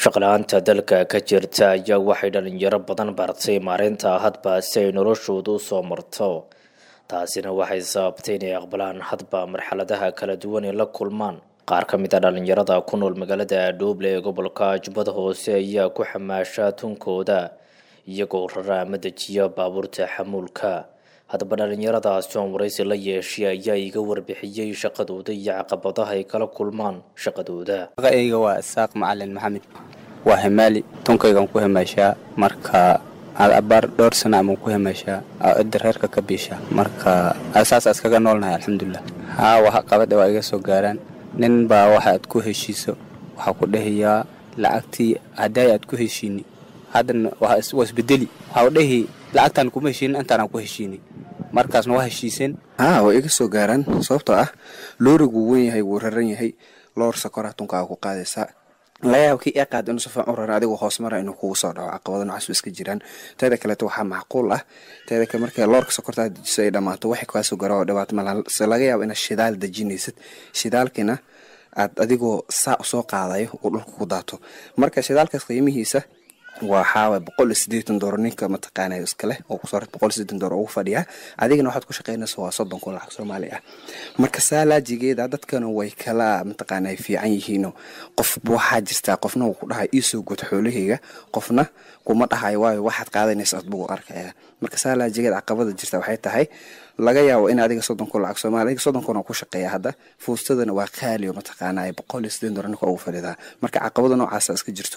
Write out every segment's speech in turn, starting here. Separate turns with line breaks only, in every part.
shaqla-aanta dalka ka jirta ayaa waxay dhalinyaro badan bartay maareynta hadba si ay noloshooda u soo marto taasina waxay sababtay inay aqbalaan hadba marxaladaha kala duwan ee la kulmaan qaar ka mid a dhalinyarada ku nool magaalada adhooble ee gobolka jubbada hoose ayaa ku xamaasha tunkooda iyagoo rara ama dejiya baabuurta xamuulka haddaba dhalinyaradaasi oon waraysi la yeeshay ayaa iga warbixiyey shaqadooda iyo caqabadaha ay kala kulmaan shaqadooda
magacayga waa isaaq macalin maxamed waa hemaali tunkaygaan ku hemaashaa marka abaar dhowr sana amaan ku hemaashaa cidda reerka ka biisha marka saas iskaga noolnahay alxamdulilah haa waxa qabadha waa iga soo gaaraan nin baa waxa aad ku heshiiso waxaa ku dhahayaa lacagtii haddaay aad ku heshiini haddana waa isbedeli waxaa u dhahi lacagtaan kuma heshiinin intaanaan ku heshiini markaasna waa heshiiseen
haa way iga soo gaaraan sababtoo ah loorigu wen yahay wuu raran yahay loor sakoraa tunkaaga ku qaadaysaa laga yaaba kii ee qaad inuu si fiican u rara adigoo hoos mara inuu kugu soo dhaco caqabado nocaas iska jiraan teeda kaleeto waxaa macquul ah teeda kale marka loorka sokortaa dejiso ay dhammaato waxay kaa soo gara oo dhibaato malaha se laga yaabo inaad shidaal dejinaysid shidaalkiina aad adigoo saa usoo qaadayo uu dhulka ku daato marka shidaalkaas qiimihiisa waxaa boqol iyo sideetan dooro ninka mataqaana iskaleh oo kusoo boqol iyo sideetan dooro ugu fadhiya adigana waxaad ku shaqeynaysa waa soddon kun lacag soomaali ah marka saalaajigeeda dadkana way kala mataqaana ay fiican yihiino qof waxaa jirtaa qofna uu ku dhahay iisoo god xoolahayga qofna kuma dhahayo waayo waxaad qaadanaysa adbugu arkaya marka saalaajigeeda caqabada jirta waxay tahay laga yaabo in adiga soddon kun lacag soomaali adiga soddon kun oo ku shaqeeya hadda fuustadana waa qaali oo mataqaana boqol iyo sideetan dooro ninka ugu fadhidaa marka caqabada noocaasa iska jirto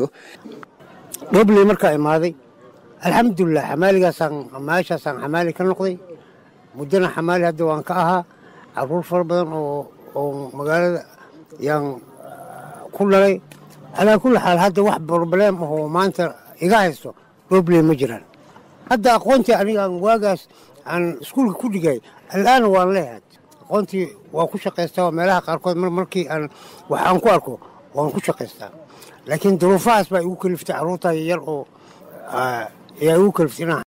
dhobley markaa imaaday alxamdulilah xamaaligaasaan meeshaasaan xamaali ka noqday muddana xamaali hadda waan ka ahaa caruur fara badan oo oo magaalada yaan ku dhalay calaa kulli xaal hadda wax broblem ahoo maanta iga haysto dhobley ma jiraan hadda aqoontii anigaan waagaas aan iskuulka ku dhigay alaana waan leeyahay aqoontii waan ku shaqaystaa meelaha qaarkood mar markii aan wax aan ku arko waan ku shaqaystaa laakiin duruufahaas baa igu kaliftay carruurtaa yar oo ayaa igu kaliftay